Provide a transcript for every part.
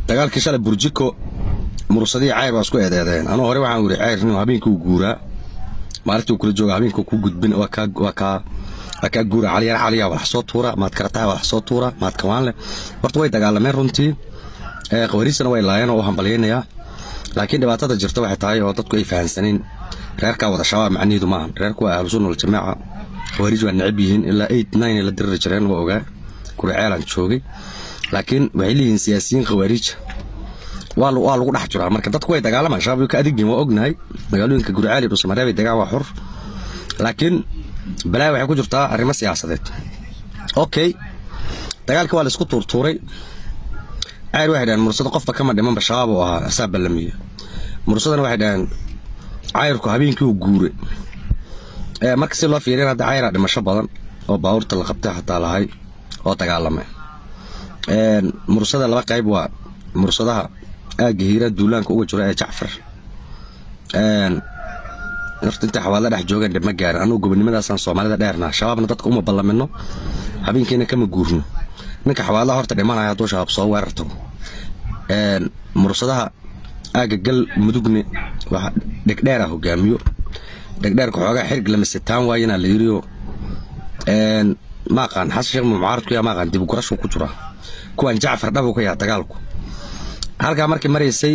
dagaalkii shalay burjiko mursadii cayr waa isku eedeedeen anuu hore waxaan wiri cayr nin habeenkii uu guuraa maalintii uu kula jooga habeenkii ku gudbin waa kaa waa kaa waa kaa guura caliyar caliya wax soo tuura maad karataa wax soo tuura maad kawaanle horta way dagaalameen runtii ee qawariisana way laayeen oo u hambalyaynayaa laakiin dhibaatada jirta waxay tahay oo dadku ay fahansaneen reerkaa wada shabaab macnihiidu maaha reerku waa ahlusunna waljamaaca khawaariij waa necab yihiin ilaa eight nine la diriri jireen waa ogaa kureceelaan joogay laakiin waxay leeyihiin siyaasiyiin khawaariija waa waa lagu dhex jiraa marka dadku way dagaalamaan shabaab ka adigin waa ognahay magaalooyinka guriceel iyo dhusamareebay degaan waa xur laakiin balaa waxay ku jirtaa arrimo siyaasadeed okay dagaalkii waa la isku tuurtuuray cayr waxay dhaheen mursado qofba kama dhimanba shabaab uu ahaa asaa ballamiya mursadana waxay dhaheen cayrku habeenkii uu guure marka si loo fiiriyan hadda cayraa dhimasho badan oo baabuurta la qabtay xataa lahay oo dagaalamay mursada laba qayb waa mursadaha aagga hiira duulaanka uga jira ee jacfar horta inta xawaala dhex joogeen dhib ma gaarin anugu gobonimadaasaan soomaalida dheernaa shabaabna dadka uma ballamino habeenkiina kama guurno ninka xawaalaha horta dhimanaya hadduu shabaab soo weerar tago mursadaha aagga gal mudugne waxa dhegdheera hogaamiyo dhegdheerka xoogaa xirg lama sitaan waayena la yiriyo maaqaan xasan sheekh mucaaradku yaa maaqaan dib gurashu ku jira kuwan jacfar dhabu ka yaha dagaalku halkaa markii maraysay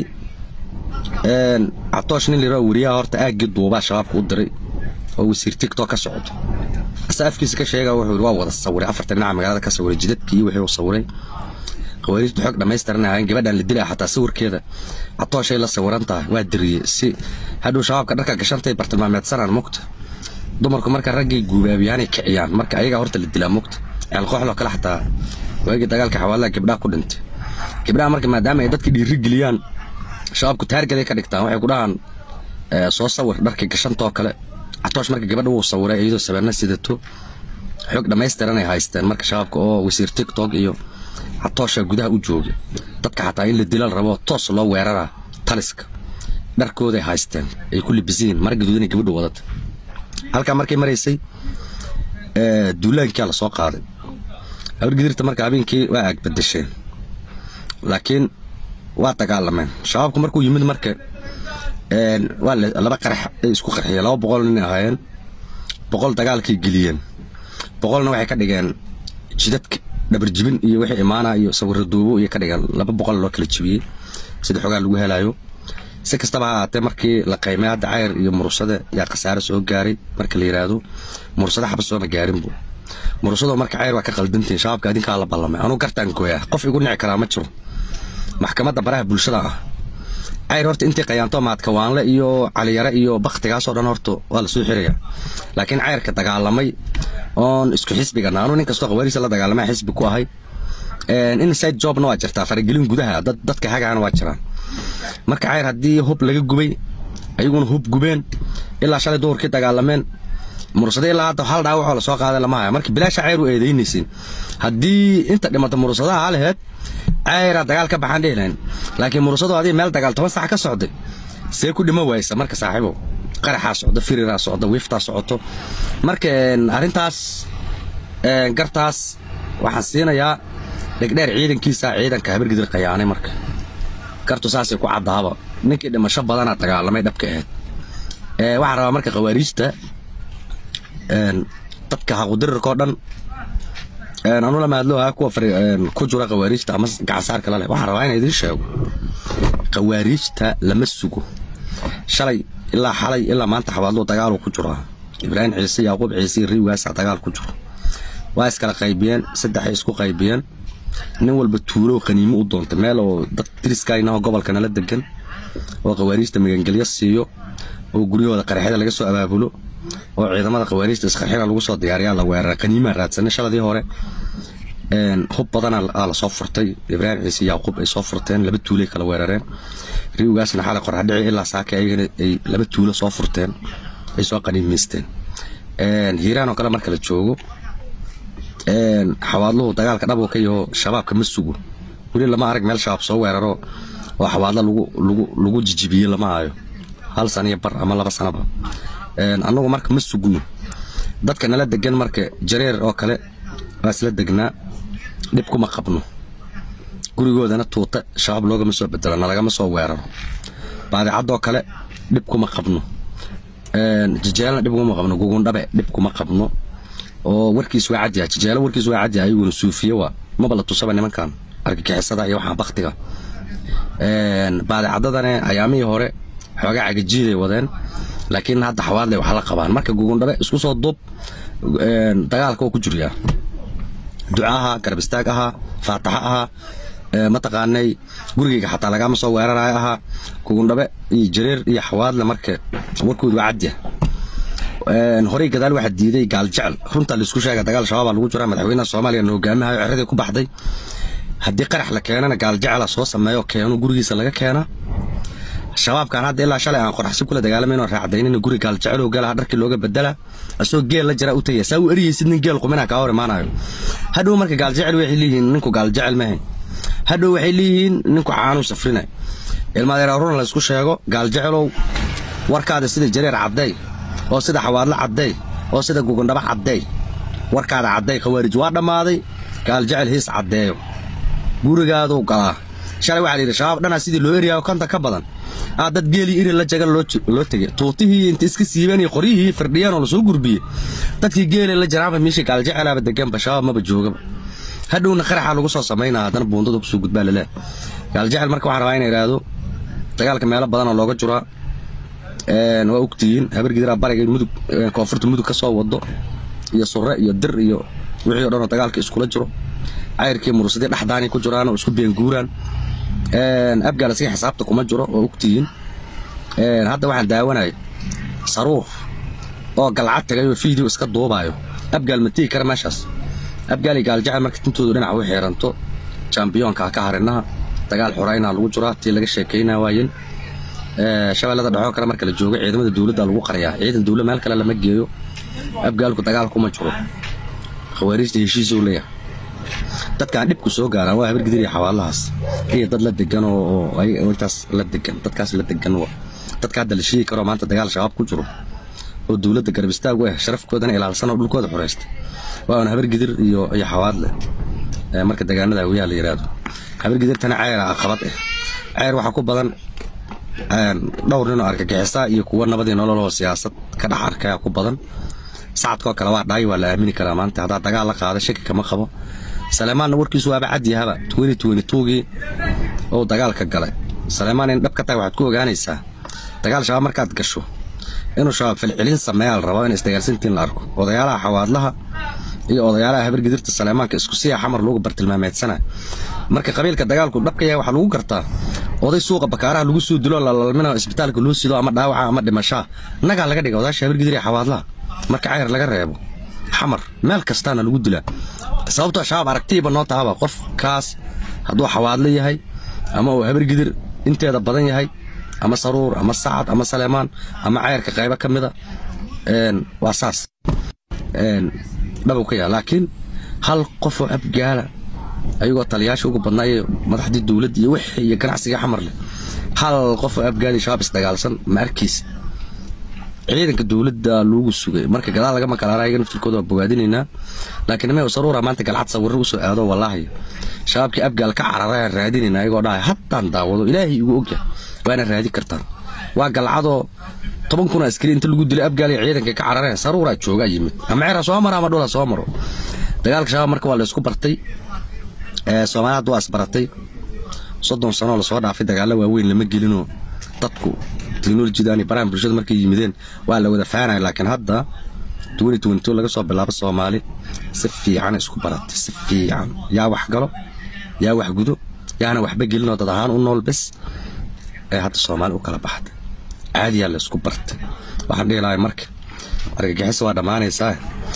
catoosh nin liraa weriyaha horta aaggii duubaa shabaabka u diray oo wasiir tiktok ka socdo asa afkiisa ka sheega wuxuu waa wada sawiray afartan dhinaca magaalada ka sawiray jidadkii iyo wixii uu sawiray qawaariijtu xoog dhammaystiran ahayn gabadhan la dilaa xataa sawirkeeda catooshay la sawiran tahay waa diriyey si hadhow shabaabka dharka gashantay bartilmaameedsanaan mugta dumarku marka raggay guubaabiyaanay kiciyaan marka ayagaa horta la dilaa mugta ceelqooxloo kale xataa waagii dagaalka xawaalaha gabdhaha ku dhintay gabdhaha marka maadaama ay dadka dhiiri geliyaan shabaabku taargeday ka dhigtaan waxay ku dhahaan soo sawir dharkii gashantoo kale catoosh marka gabadha wuu sawiray iyadoo sabeerna sidato xoog dhammaystiran ay haysteen marka shabaabka oo wasiir tiktok iyo catoosha gudaha u jooga dadka xataa in la dilal rabo toos loo weeraraa taliska dharkooday haysteen ay ku libisiin mara gaduudanay gabadhu wadata halkaa markay maraysay duulaankaa lasoo qaaday habargidirta marka habeenkii waa aagbadasheen laakiin waa dagaalameen shabaabku markuu yimid marka waa laba qarax ay isku qarxiyeen laba boqol nin ahaayeen boqol dagaalkay geliyeen boqolna waxay ka dhigeen jidadka dhabarjibin iyo wixii imaana iyo sawirra duubo iyo ka dhigeen laba boqol loo kala jibiyey sida xogaa lagu helayo si kastaba ha ahaatee markii la qaymay hadda cayr iyo mursade yaa khasaare soo gaaray marka la yidhaahdo mursade xaba sooma gaarinbu mursadoo marka cayr waa ka qaldantiin shabaabka adinkaa la ballamay anuu gartaan gooyaa qof igu nici karaa ma jiro maxkamadda baraha bulshada ah cayr horta intii qayaanto maadkawaanle iyo caliyare iyo baktigaasoo dhan horta waa lasoo xiraya laakiin cayrka dagaalamay oon isku xisbigana anuu nin kastoo qawaariisa la dagaalamay xisbi ku ahay inside jobna waa jirtaa faragelin gudaha dadka hagaana waa jiraan marka cayr haddii hub laga gubay ayaguna hub gubeen ilaa shalay duhurkii dagaalameen mursade ilaa hadda hal dhaawacoo lasoo qaaday lama haya marka bilaasha cayr u eedaynaysin haddii inta dhimata mursadaha ha laheed cayraa dagaal ka baxaan dhihi lahayn laakiin mursadoo adii meel dagaal toban sac ka socday see ku dhima waysa marka saaxiibo qaraxaa socda firiraa socda wiiftaa socoto marka arrintaas gartaas waxaan siinayaa dhegdheer ciidankiisa ciidanka habargidir qayaanay marka gartu saasay ku caddaaba ninkii dhimasho badanaa dagaalamay dhabka ahayd waxaan rabaa marka khawaariijta dadka haqudirirkao dhan anu la mahadlooha kuwa ku jira khawaariijta ama gacansaarka la leh waxaan rabaa inaan idiin sheego khawaariijta lama sugo shalay ilaa xalay ilaa maanta xawaadluu dagaaluu ku jiraa ibraahim ciise yaaquub ciise iyo riwgaasa dagaal ku jiro waa iskala qaybiyeen saddexay isku qaybiyeen nin walba tuulow qaniimo u doontay meel oo dad diriskaynahoo gobolka nala degan oo khawaariijta magangelyo siiyo oo guryahooda qaraxyada laga soo abaabulo oo ciidamada khawaariijta isqarxina lagu soo diyaariyaa la weerara qaniimaa raadsanay shaladii hore hub badana lasoo furtay ibraahim ciise yaaquub ay soo furteen laba tuulay kala weerareen riwgaasna xalay qorxadhici ilaa saaka ayagana ay laba tuulo soo furteen ay soo qaniimaysteen hiiraan oo kale marka la joogo xawaadluhu dagaalka dhabuu ka yaho shabaabka ma sugo weli lama arag meel shabaab soo weeraro oo xawaadlo lagu jijibiye lama hayo hal saniyo bar ama laba sanaba annagu marka ma sugno dadka nala degan marka jareer oo kale waa isla degnaa dhib kuma qabno gurigoodana tuuta shabaab loogama soo bedelo nalagama soo weeraro baadicadoo kale dhib kuma qabno jijeelna dhib kuma qabno gugundhabe dhib kuma qabno oo warkiis waa cadyahay jijeelo warkiis waa cadyahay ayaguna suufiye waa maba la tusaba nimankan argagixisada iyo waxaa baktiga baadicadadane ayaamihii hore xoogaa cagajiiday wadeen laakiin hadda xawaadle wax la qabaan marka gugundhabe isku soo duub dagaalka waa ku jiryaa duca ahaa garab istaag ahaa faataxo ahaa mataqaanay gurigayga xataa lagama soo weerarayo ahaa gugundhabe iyo jareer iyo xawaadle marka warkoodu waa cadya horey gadaal waxaa diiday gaaljecel runtaa laisku sheega dagaal shabaabaa lagu jiraa madaxweynaha soomaaliya na hogaamihayo ceradii ku baxday haddii qarax la keenana gaaljecela soo sameeyo keeno gurigiisa laga keena shabaabkan hadda ilaa shalay aan qoraxsi kula dagaalamayno raacdaynina guri gaaljecelow galaha dharkii looga bedela asoo geel la jira u tagaya saa u eriyeysid nin geel qumina kaa hor imaanayo hadhow marka gaaljecel waxay leeyihiin ninku gaaljecel mahayn hadhow waxay leeyihiin ninku caanu safrina ilmaadeer runa laysku sheego gaaljecelow warkaada sida jareer cadday oo sida xawaadlo cadday oo sida gugundhaba cadday warkaada cadday khawaarij waa dhammaaday gaaljecel hiis caddeeyo gurigaaduu galaa shalay waxaa layidhi shabaab dhanaa sidii loo eriyaayo konta ka badan aa dad geelii iri la jagan loo tegay tuutihii inta iska siibeen iyo qoryihii firdhiyeen oo lasoo gurbiyey dadkii geelay la jaraanba meeshii gaaljecelaaba deganba shabaab maba joogaba hadhowna qaraxa lagu soo samaynaa haddana buundada kusoo gudbaa laleh gaaljecel marka waxaan rabaa ina idhaahdo dagaalka meelo badanoo looga jiraa waa ogtihiin habargidiraa bariga mudug koonfurta mudug ka soo wado iyo surre iyo dir iyo wixii o dhanoo dagaalka iskula jiro cayrkii murusadii dhexdaani ku jiraan oo isku beenguuraan abgaal asiga xisaabta kuma jiro oo ogtihiin hadda waxaan daawanaya saruur oo galcad tagay oo fiideo iska duubaayo abgaal ma tegi kara meeshaas abgaal iyo gaaljecel marka tintoodu dhinac u xiiranto jambiyoonka ka harinaha dagaal xoraynaa lagu jiraa tii laga sheekaynaa waayen shabeellada dhexoo kale marka la joogo ciidamada dowladda lagu qarayaa ciidan dowla meel kale lama geeyo abgaalku dagaal kuma jiro khawaariijta heshiisuu leeyahay dadkaan dhibku soo gaaraan waa habargidir iyo xawaalahaas iyo dad la degan oo intaas la degan dadkaas la degan dadka hadda la sheegi karo maanta dagaal shabaab ku jiro oo dowladda garab istaag u ah sharafkoodana ilaalsan oo dhulkooda xoreystay waa un habargidir iyo iyo xawaadle marka degaanada hawiyaha la yidhaahdo habargidirtana ceyra aqabad ah ceyr waxaa ku badan dhowr ninoo argagixisaa iyo kuwa nabadii nololoo siyaasad ka dhex arkaya ku badan sacadkoo kale waa dhaay waa la aamini karaa maanta haddaa dagaal la qaada shaki kama qabo saleymaanna warkiisu waaba cadyahaba gii ou dagaalka galay saleymaan in dhab ka tahay waxaad ku ogaanaysaa dagaal shabaab markaad gasho inuu shabaab filcilin sameeyaa la rabaa in isdagaalsantiin la arko odayaalaha xawaadlaha iyo odayaalaha habargidirta saleymaanka isku siya xamar loogu bartilmaameedsana marka qabiilka dagaalku dhabka yahay waxaa lagu gartaa oday suuqa bakaaraha lagu soo dilo lalalmina isbitaalka loo sido ama dhaawaca ama dhimashaa nagaa laga dhiga odaasha habargidir iyo xawaadlaha marka cayr laga reebo xamar meel kastaana lagu dilaa sababtoo shabaab aragtiiba noo tahaba qofkaas hadduu xawaadlo yahay ama uu habargidir inteeda badan yahay ama saruur ama sacad ama saleemaan ama cayrka qaybo ka mida waa saas dhabow ka yaha laakiin hal qofoo abgaala ayagoo taliyaasha ugu badnaaye madaxdii dowladda iyo wixii iyo ganacsigii xamar leh hal qofoo abgaali shabaab isdagaalsan ma arkaysa ciidanka dowladda loogu sugay marka gadaal lagama kalaara ayaga naftirkooda waa bogaadinaynaa laakiin nimay saruura maanta galcad sawirro usoo aado wallaahi shabaabkii abgaal ka cararayaan raadinayna ayagoo dhahay haddaan daawado ilaahay igu ogya waana raadi kartaan waa galcadoo toban kun askari inta lagu dilay abgaal iyo ciidanka ka carareen saruuraa joogaa yimid ama ceera soo maro ama dhula soo maro dagaalka shabaab marka waa la isku bartay soomaaliya waa isbaratay soddon sanoo lasoo dhaafay dagaalla waaweyn lama gelinoo dadku teknolojidan iyo barahan bulshada markay yimideen waa la wada faanaya laakiin hadda laga soo bilaabo soomaali si fiican isku baratay si fiican yaa wax galo yaa wax gudo yaana waxba gelinoo dad ahaan u nool bes ee hadda soomaali u kala baxday caadiyaa la isku bartay waxaan dhihi lahay marka argagixis waa dhammaanaysaa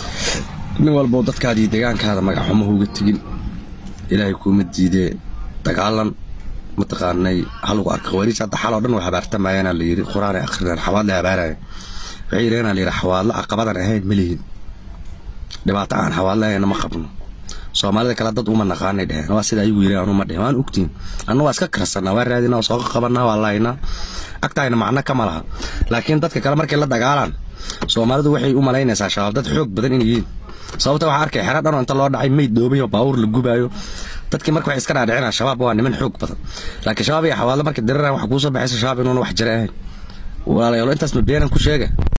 nin walboo dadkaadii deegaankaada magaxxumo uga tegin ilaahay kuuma diidee dagaalan mataqaanay halagu arka khawariij hadda xaloo dhan way habaartamayaana la yidhi qur-aanay akhrineen xawaadlay habaaraya waxay yidhaheenaa la yidhi xawaadlo caqabadan ahayn ma lihin dhibaato aan xawaadlo ahayna ma qabno soomaalida kale dad uma naqaanay dheheen waa sida ayagu yidhaheen anuma dhehen waan ogtiin anna waa iska karsanaa waa raadinaa waa sooqa qabanaa waa lahaynaa agtaayna macno kama laha laakiin dadka kale markay la dagaalaan soomaalidu waxay u malaynaysaa shabaab dad xoog badan inay yihiin sababta waxaa arkay xero dhanoo inta loo dhacay meyd dhoobay oo baawur la gubaayo dadkii marka waxay iska dhaadhicinaa shabaab waa niman xoog badan laakiin shabaab iyo xawaadlo marka dirira waxa kuusoo baxaysa shabaab inuuna wax jira ahayn walaalayaal intaas ma beenan ku sheega